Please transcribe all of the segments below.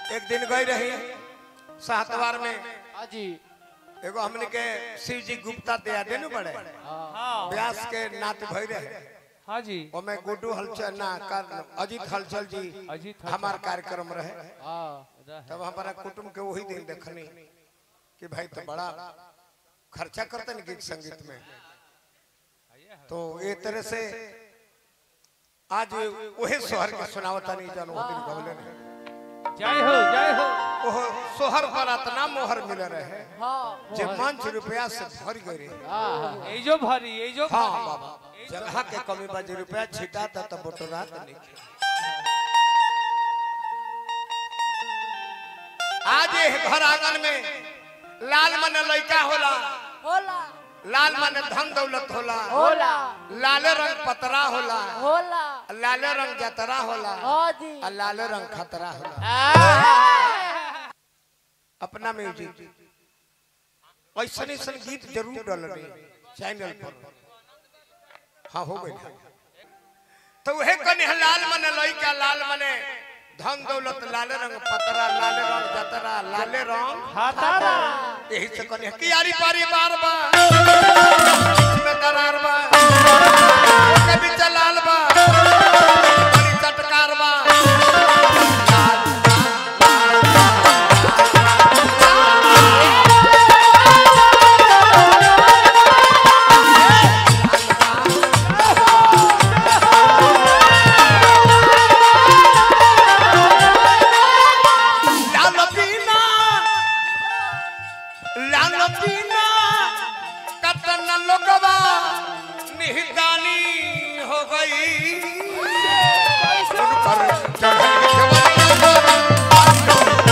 एक दिन गई रही सातवार में हाँ जी एगो हमने के शिव जी गुप्ता दया देनु बड़े हाँ व्यास के नात भई रहे हाँ जी ओमे गुड्डू हलचल ना कर अजीत हलचल जी अजीत हलचल। हमार कार्यक्रम रहे हाँ तब हमारा कुटुंब के वही दिन देखनी कि भाई तो बड़ा खर्चा करते गीत संगीत में तो ये तरह से आज वही सोहर के सुनावता नहीं जानो वो दिन गवले ने जय हो जय हो ओह सोहर पर इतना मोहर मिले रहे हाँ जे पांच रुपया से भर गए हाँ ये जो भरी ये जो हाँ भरी बाबा जगह के कमी बा जे रुपया छिटा था तब बटोरा नहीं आज ये घर आंगन में लाल मन लइका होला होला लाल मन धन दौलत होला होला लाले रंग पतरा होला होला लाले रंग जतरा होला हाँ जी और लाले रंग खतरा होला अपना म्यूजिक ऐसा ऐसा गीत जरूर डालने चैनल पर हाँ हो गई तो वह कने लाल मने लइका लाल मने धन दौलत लाले रंग पतरा लाले रंग जतरा लाले रंग हातारा यही से कने कियारी पारी बार बा में दरार बा कभी चलाल बा कभी चटकार बा लाल पीना लाल पीना कतन लोगवा निहदानी हो गई उन पर चढ़ल जवानी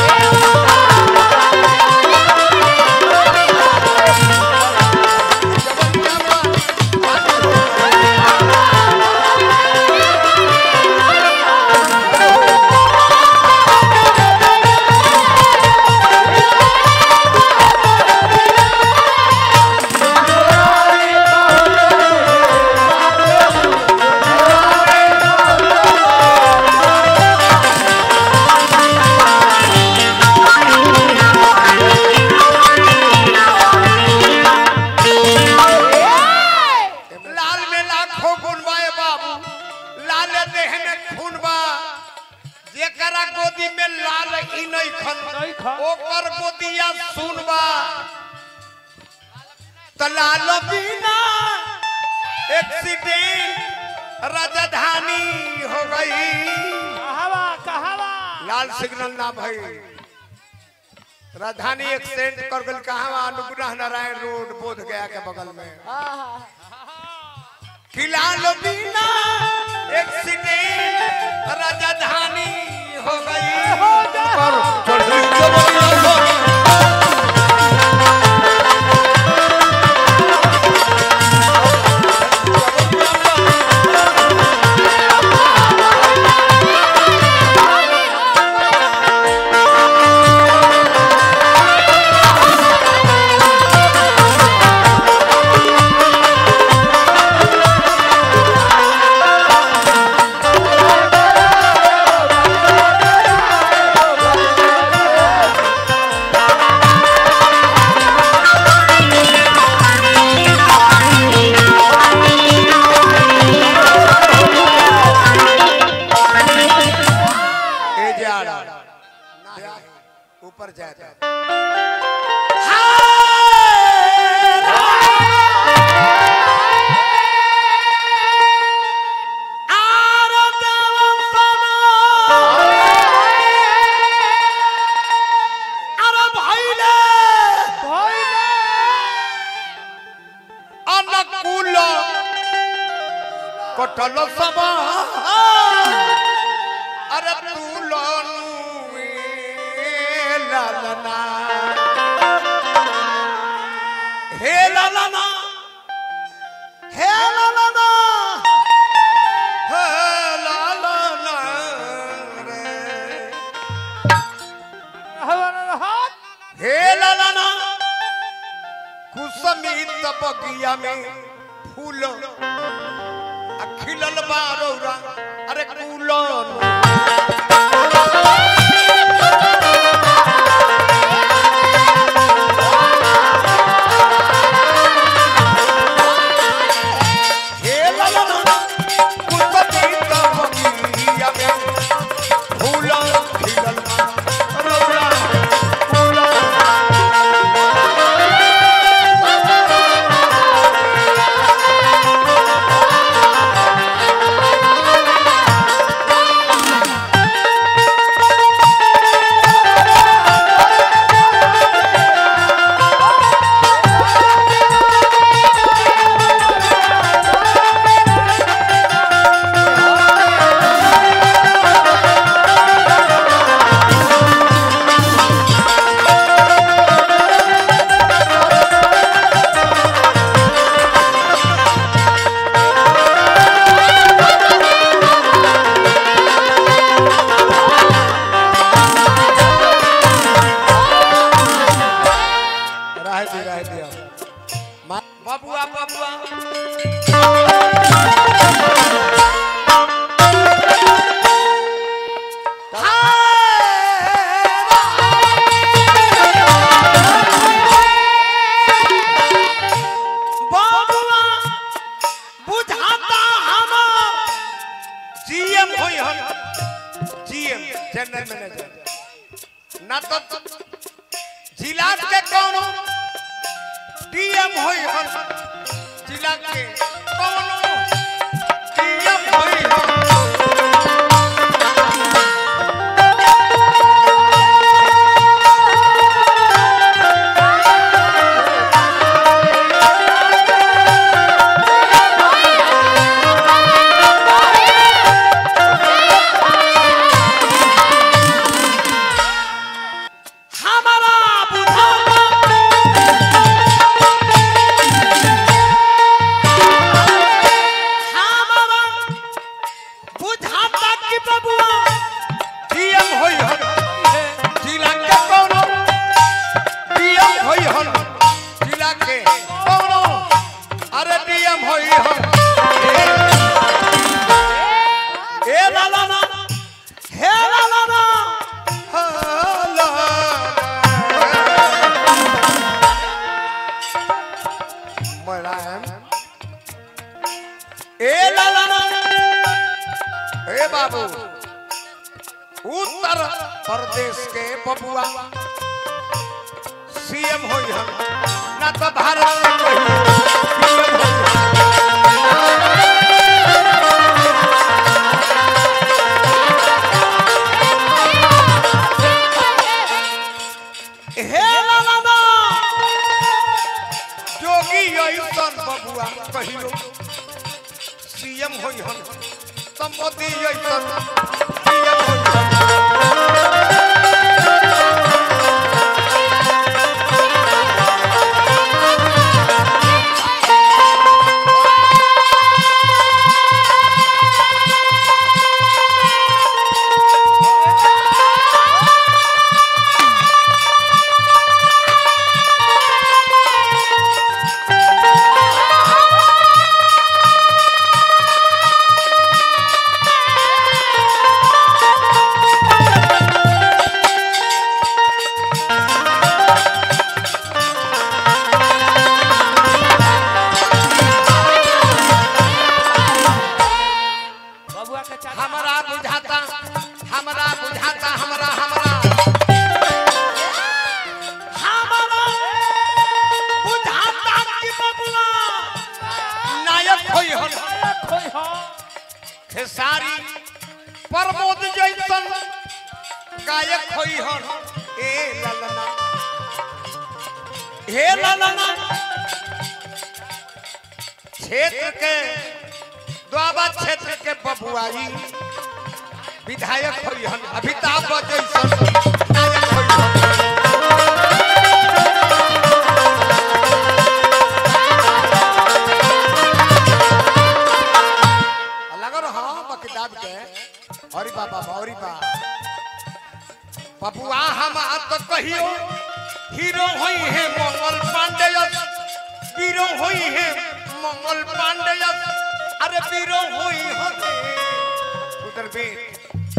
लाल में लाखों गुण बाए बाबू लाल देह में खून बा जेकरा गोदी में लाल ई नहीं खन नहीं खन। ओकर गोदिया सुन बा त लाल बिना एक्सीडेंट राजधानी हो गई कहावा कहावा लाल सिग्नल ना भाई राजधानी एक्सीडेंट कर गल कहाँ अनुग्रह नारायण रोड बोध गया के बगल में खिलाल बिना एक्सीडेंट राजधानी हो गई पर चढ़ गई जवानी। ए जाड़ा ऊपर जाता अनुकूल कटल सबा अरे तू लोनु लालना हे लालना हे लालना हे लालना रे हाथ हे लालना कुसमित बगिया में फूल आ खिलल बारौरा अरे कुलन जनरल मैनेजर ना तो जिला के कौनो डीएम होई हन जिला के कौनो डीएम होई हन हमारा बुझाता हमारा बुझाता कि बबुआ डीएम होई हन जिला के कौनो डीएम होई हन जिला के कौनो अरे डीएम होई हन ए लाला ना हे लाला ना हाला मुलायम ए लाला ना ए बाबू उत्तर प्रदेश के बबुआ सीएम होई हम ना तो भारत में कोई PM होई हम। हे लाला ना जोगी ऐसन बबुआ कहियो सीएम होई हम संपत्ति ऐसन सीएम होई हम बबुआ के चाचा हमरा बुझाता हमरा बुझाता हमरा हमरा हमरा बुझाता कि बबुआ नायक होई हन खोई हो खेसारी प्रमोद जैसन गायक होई हन ए ललना हे ललना क्षेत्र के द्वाबा क्षेत्र के बबुआई विधायक होई हन अमिताभ जैसन नायक होई हन लगल हाँ बकिदाद के हरी बाबा हरी बा बबुआ हम आ तो कहियो हीरो होई है मंगल पांडे वीरो होई है मंगल पांडे अरे वीरो होई है उधर बेट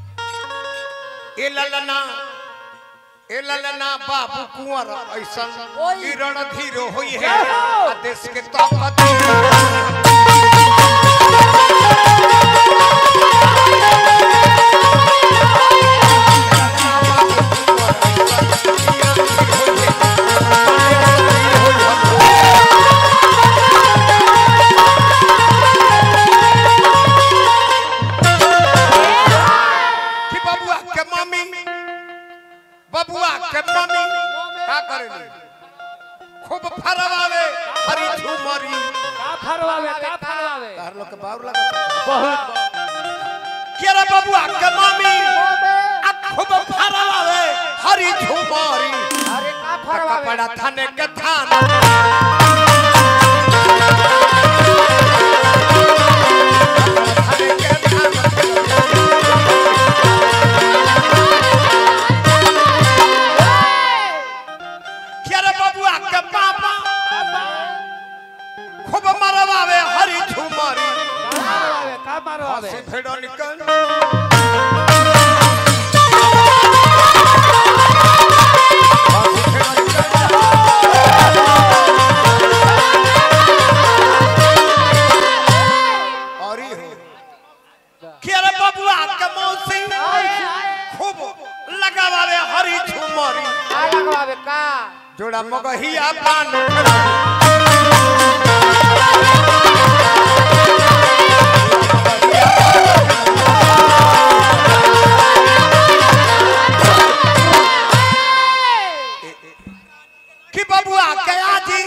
ए ललना ए ललना बाबू कुंवर ऐसन ओई। ई रणधीरो होई है आ देश के ताकत कि बबुआ के मम्मी बबुआ के मम्मी का करेली खूब फरवावे हरी झूमरी का फरवावे का फरवावे तार लोग के बाउर लगता बहुत के रे बबुआ के मम्मी आ खूब फरवावे हरी झूमरी अरे का आ फरवावे कपड़ा थाने के थाना थाने के थाना के रे बबुआ के पापा खूब मरवावे हरी झूमरी का मारवावे का मारवावे हंसी फेड़ा निकल हंसी फेड़ा निकल और ही हो के रे बबुआ झूमरी का लगवावे का जोड़ा मगहिया पान कि बबुआ के आजी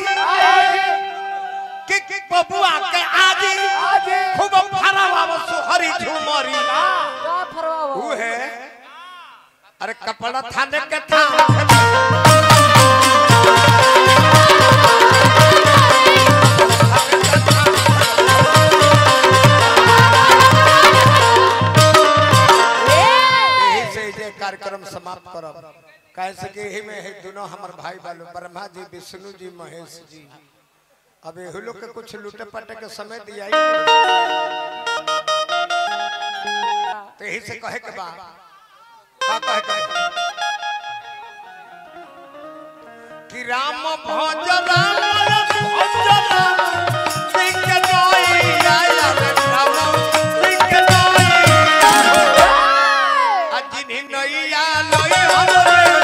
कि कि बबुआ के आजी खूब फरावा सुहरी झूमरी का फरवावा ऊ है अरे कपड़ा थाने के था यही से ये कार्यक्रम समाप्त करब काहे से कि यही में है दोनों हमर भाई बालो ब्रह्मा जी विष्णु जी महेश जी अब एहू लोग के कुछ लूटे पटे के समय दिया ही नहीं। तो यही से कहे के बा का कहे के बा? कि राम भज राम भज राम सिंह नोई आया रे राम सिंह नोई आया। आ जिन्हीं नैया लई हमरे